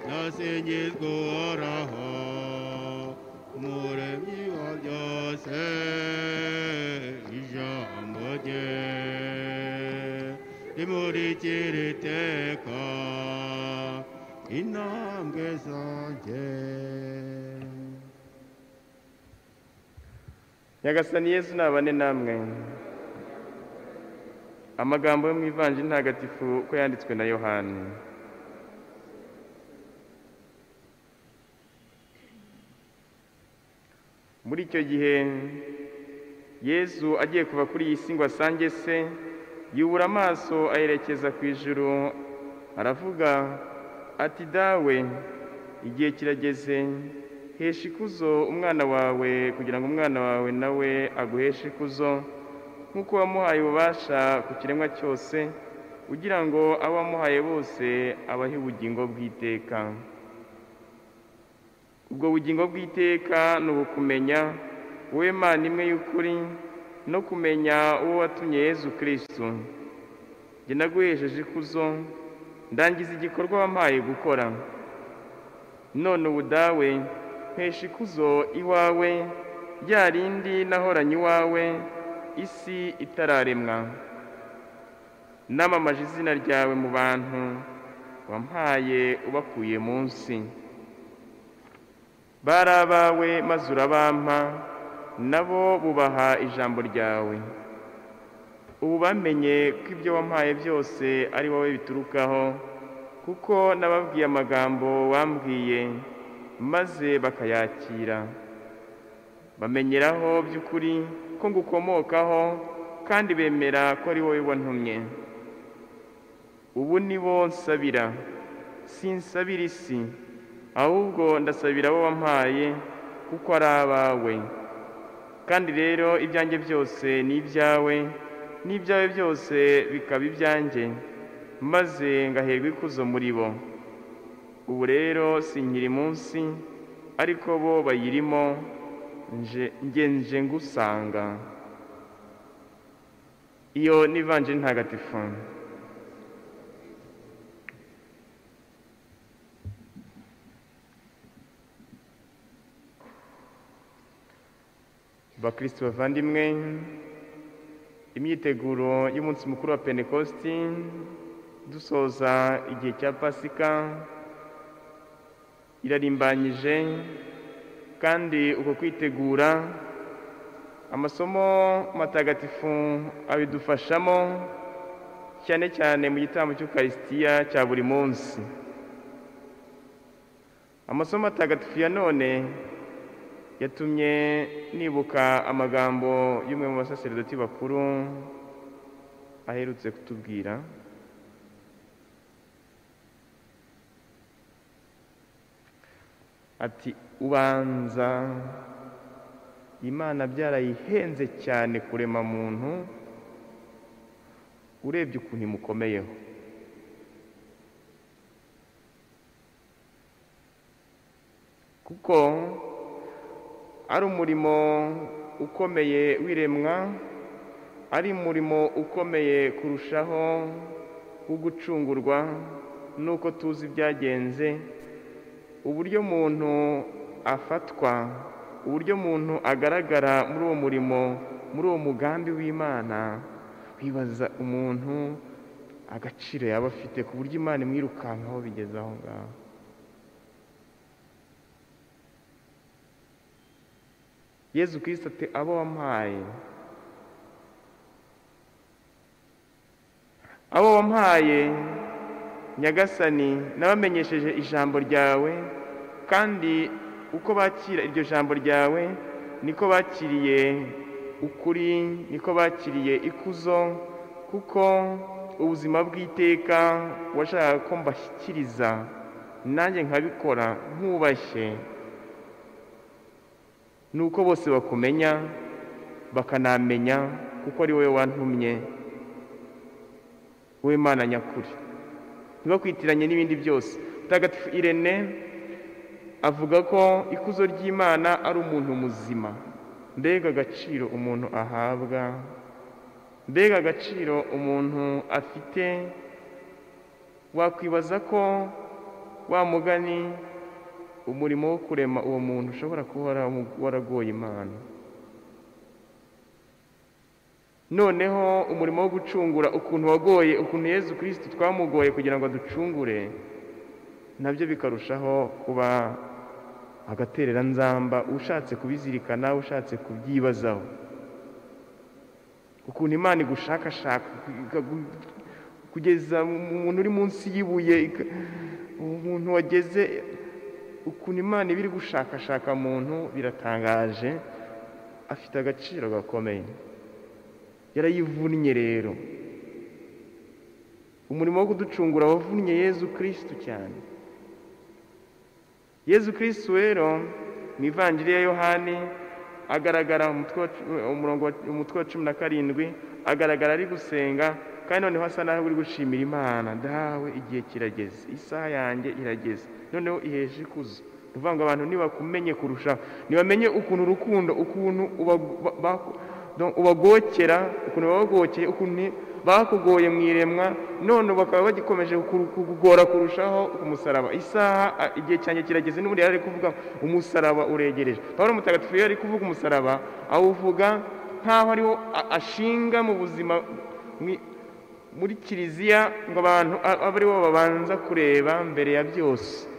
nasingizwe uhoraho umuremyi wa byose ijambo rye rimurikira iteka intambwe zanjye nyagasani yesu nabane namwe amagambo yo mu ivanjiri ntagatifu uko yanditswe na yohani muri icyo gihe yesu agiye kuva kuri iyi si ngo asange se yubura amaso ayerekeza ku ijuru aravuga ati dawe igihe kirageze hesha ikuzo umwana wawe kugira ngo umwana wawe nawe aguheshe ikuzo nk'uko wamuhaye ububasha ku kiremwa cyose ugira ngo abo wamuhaye bose abahe ubugingo bw'iteka ubwo bugingo bw'iteka ni ubukumenya wowe mana imwe y'ukuri no kumenya uwo watumye yezu kirisitu njye naguhesheje ikuzo ndangiza igikorwa wampaye gukora none ubu dawe mpesha ikuzo iwawe rya rindi nahoranye iwawe isi itararemwa namamaje izina ryawe mu bantu wampaye ubakuye munsi bari abawe maze urabampa nabo bubaha ijambo ryawe ubu bamenye ko ibyo wampaye byose ari wowe biturukaho kuko nababwiye amagambo wambwiye maze bakayakira bamenyeraho by'ukuri ko ngukomokaho kandi bemera ko ari wowe wantumye ubu ni bo nsabira sinsabira isi ahubwo ndasabira abo wampaye kuko ari abawe kandi rero ibyanjye byose ni ibyawe n'ibyawe byose bikaba ibyanjye maze ngaherwa ikuzo muri bo ubu rero sinkiri munsi ariko bo bayirimo nje nje ngusanga iyo ni ivanje ntagatifu bakristo bavandimwe imyiteguro y'umunsi mukuru wa pentekosti dusoza igihe cya pasika irarimbanyije kandi uko kwitegura amasomo matagatifu abidufashamo cyane cyane mu gitambo cy'ukarisitiya cya buri munsi amasomo matagatifu ya none yatumye nibuka amagambo y'umwe mu basaserdoti bakuru aherutse kutubwira ati ubanza imana byarayihenze cyane kurema muntu urebye ukuntu imukomeyeho kuko ari umurimo ukomeye w'iremwa ari umurimo ukomeye kurushaho wo gucungurwa n'uko tuzi byagenze uburyo umuntu afatwa uburyo umuntu agaragara muri uwo murimo muri uwo mugambi w'imana wibaza umuntu agaciro yaba afite ku buryo imana imwirukankaho bigeze aho ngaho yezu ati abo wampaye abo wampaye nyagasani n'abamenyesheje ijambo ryawe kandi uko bakira iryo jambo ryawe niko bakiriye ukuri niko bakiriye ikuzo kuko ubuzima bw'iteka washakaga ko mbashyikiriza nanjye nkabikora nkubashye ni uko bose bakumenya bakanamenya kuko ari wowe wantumye wowe mana nyakuri ntibakwitiranye n'ibindi byose mutagatifu irene avuga ko ikuzo ry'imana ari umuntu muzima mbega agaciro umuntu ahabwa mbega agaciro umuntu afite wakwibaza ko wa mugani umurimo wo kurema uwo muntu ushobora kuba waramu- waragoye imana noneho umurimo wo gucungura ukuntu wagoye ukuntu yezu kirisiti twamugoye kugira ngo aducungure nabyo bikarushaho kuba agatereranzamba ushatse kubizirikana ushatse kubyibazaho ukuntu imana igushakashaka ikagu- kugeza umuntu uri munsi y'ibuye ika- umuntu wageze ukuntu imana iba iri gushakashaka muntu biratangaje afite agaciro gakomeye yarayivunnye rero umurimo wo kuducungura wavunnye yezu kirisitu cyane yezu kirisitu rero mu ivanjiri ya yohani agaragara mu mutwe wa cu- umurongo wa- umutwe wa cumi na karindwi agaragara ari gusenga kandi noneho asa naho uri gushimira imana dawe igihe kirageze isaha yanjye irageze noneho iheje ikuzo ni ukuvuga ngo abantu nibakumenye kurushaho ntibamenye ukuntu urukundo ukuntu uba- ba- ba- donc ubagokera ukuntu babagokeye ukuntu bakugoye mu iremwa none bakaba bagikomeje kuru- kukugora kurushaho ku musaraba isaha a- igihe cyanjye kirageze n'ubundi yari ari kuvuga umusaraba uregereje pawulo mutagatifu iyo ari kuvuga umusaraba awuvuga nk'aho ariwo a- ashinga mu buzima mwi- muri kiliziya ngo abantu a- abe aribo babanza kureba mbere ya byose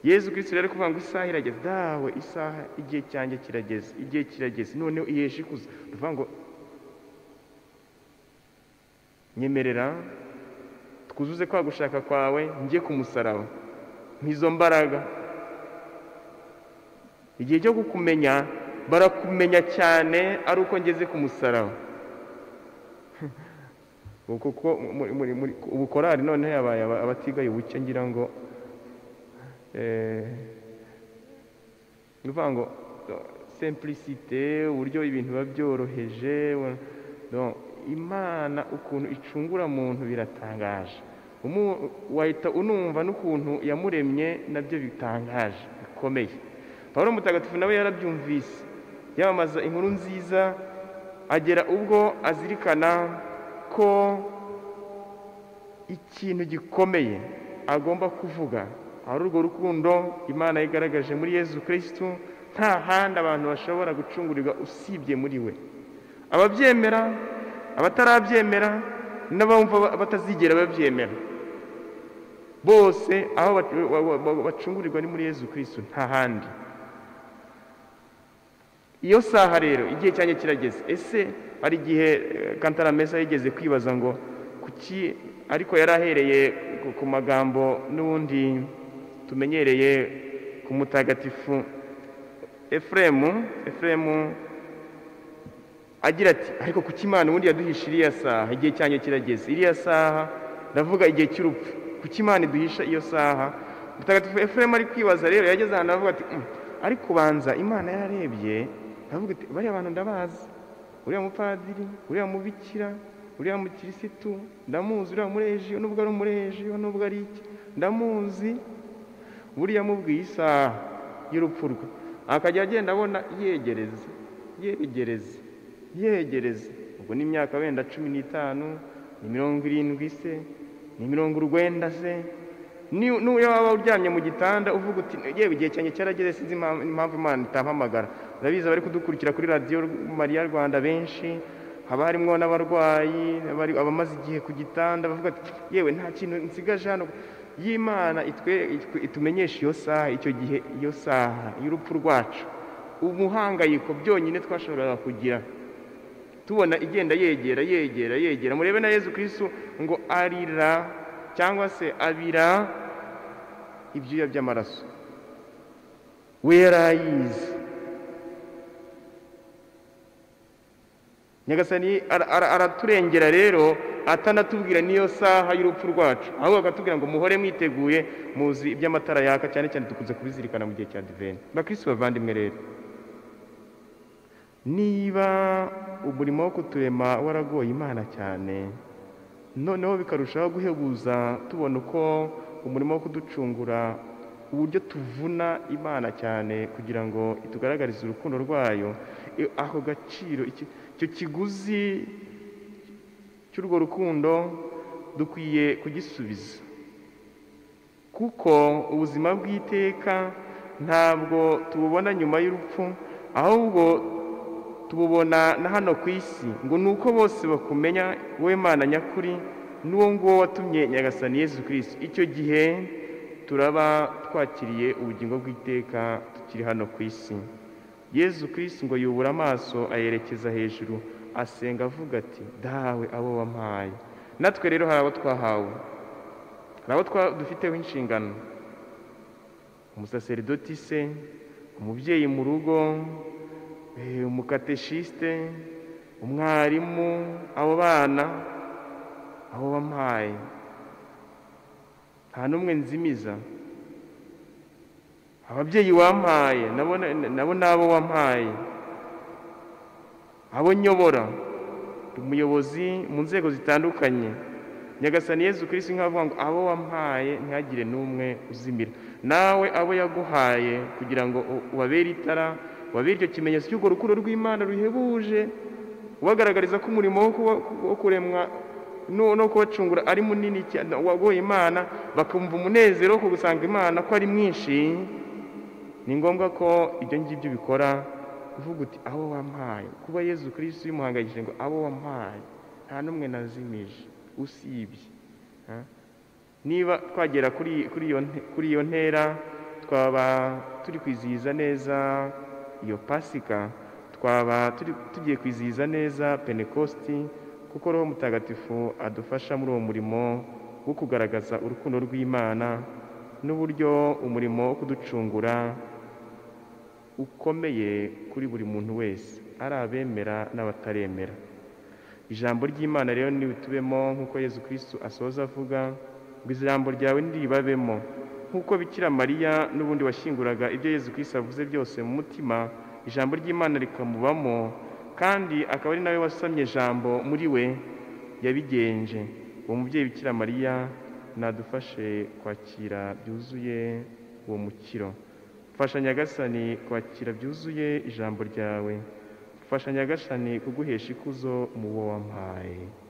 yezu kirisito rero kuvuga ngo isaha irageze dawe isaha igihe cyanjye kirageze igihe kirageze noneho ihesha ikuzo ni ukuvuga ngo nyemerera twuzuze kwa gushaka kwawe njye ku musaraba nk'izo mbaraga igihe cyo kukumenya barakumenya cyane ari uko ngeze ku musaraba Ubu kuko muri- muri- muri- ubukorari noneho yabaye aba- abatigaye ubuke ngira ngo Eh, ni ukuvuga ngo simplicite uburyo ibintu biba byoroheje wa- donc, imana ukuntu icungura muntu biratangaje Umu- wahita unumva n'ukuntu yamuremye nabyo bitangaje bikomeye pawulo mutagatifu nawe yarabyumvise yamamaza inkuru nziza agera ubwo azirikana ko ikintu gikomeye agomba kuvuga ari urwo rukundo imana yigaragaje muri yezu kirisitu nta handi abantu bashobora gucungurirwa usibye muri we ababyemera abatarabyemera n'abumva ba- batazigera babyemera bose aho bac- ba- ba- ba- bacungurirwa ni muri yezu kirisitu nta handi iyo saha rero igihe cyanjye kirageze ese hari igihe eh, kantara mesa yigeze kwibaza ngo kuki ariko yari ahereye ku- ku magambo n'ubundi tumenyereye ku mutagatifu efuremu efuremu agira ati ariko kuki imana ubundi yaduhisha iriya saha igihe cyanjye kirageze iriya saha ndavuga igihe cy'urupfu kuki imana iduhisha iyo saha mutagatifu efuremu ari kwibaza rero yageze ahantu aravuga ati "Mm, ariko banza imana yararebye aravuga ati bariya bantu ndabazi uriya mupadiri uriya mubikira uriya mukirisitu ndamuzi uriya mureji nubwo ari umureji nubwo ari iki ndamuzi buriya amubwiye isaha y'urupfu rwe akajya agenda abona yegereza yegereza yegereza ubwo ni imyaka wenda cumi n'itanu ni mirongo irindwi se ni mirongo urwenda se Ni- n'uyo waba uryamye mu gitanda uvuga uti yewe igihe cyanjye cyarageze sinzi impamvu impamvu imana itampamagara urabizi abari kudukurikira kuri radiyo mariya rwanda benshi haba harimo n'abarwayi abari- abamaze igihe ku gitanda bavuga ati yewe nta kintu nsigaje hano y'imana itwe- itwe- itumenyesha iyo saha icyo gihe iyo saha y'urupfu rwacu umuhangayiko byonyine twashoboraga kugira tubona igenda yegera yegera yegera murebe na yezu kirisitu ngo arira cyangwa se abira ibyuya by'amaraso we yari ayizi nyagasani ara- ara- araturengera rero atanatubwira n'iyo saha y'urupfu rwacu ahubwo akatubwira ngo muhore mwiteguye muzi iby'amatara yaka cyane cyane dukunze kubizirikana mu gihe cya diveni bakirisitu bavandimwe rero niba umurimo wo kuturema waragoye imana cyane noneho bikarushaho guhebuza tubona uko umurimo wo kuducungura uburyo tuvuna imana cyane kugira ngo itugaragarize urukundo rwayo i- ako gaciro iki- icyo kiguzi cy'urwo rukundo dukwiye kugisubiza kuko ubuzima bw'iteka ntabwo tububona nyuma y'urupfu ahubwo tububona na hano ku isi ngo ni uko bose bakumenya wowe Mana nyakuri n'uwo nguwo watumye nyagasani Yesu Kristo icyo gihe turaba twakiriye ubugingo bw'iteka tukiri hano ku isi Yesu Kristo ngo yubura amaso ayerekeza hejuru asenga avuga ati dawe abo wampaye natwe rero hari abo twahawe hari abo dufiteho inshingano umusaseridoti se umubyeyi mu rugo umukateshiste umwarimu abo bana abo bampaye nta n'umwe nzimiza ababyeyi wampaye nabo nabo wampaye abo nyobora umuyobozi mu nzego zitandukanye nyagasani Yesu Kristo nk'avuga ngo abo wampaye ntihagire n'umwe uzimira nawe abo yaguhaye kugira ngo ubabere itara ubabere icyo kimenyetso cy'urwo rukundo rw'imana ruhebuje ubagaragariza ko umurimo wo kuremwa no kubacungura ari munini wagoye imana bakumva umunezero wo gusanga imana ko ari mwinshi ni ngombwa ko ibyo ngibyo bikora uvuga uti abo wampaye kuba yezu kirisi bimuhangayikishije ngo abo wampaye nta n'umwe nazimije usibye niba twagera kuri iyo ntera twaba turi kwizihiza neza iyo pasika twaba tugiye kwizihiza neza penekositi kuko roho mutagatifu adufasha muri uwo murimo wo kugaragaza urukundo rw'imana n'uburyo umurimo wo kuducungura ukomeye kuri buri muntu wese ari abemera n'abataremera ijambo ry'imana rero tubemo nk'uko yezu kirisitu asoza avuga ngo ijambo ryawe ntiribabemo nk'uko bikira mariya n'ubundi washyinguraga ibyo yezu kirisitu avuze byose mu mutima ijambo ry'imana rikamubamo kandi akaba ari nawe wasamye ijambo muri we yabigenje uwo mubyeyi bikira mariya nadufashe kwakira byuzuye uwo mukiro fasha nyagasani kwakira byuzuye ijambo ryawe fasha nyagasani kuguhesha ikuzo mu wo wampaye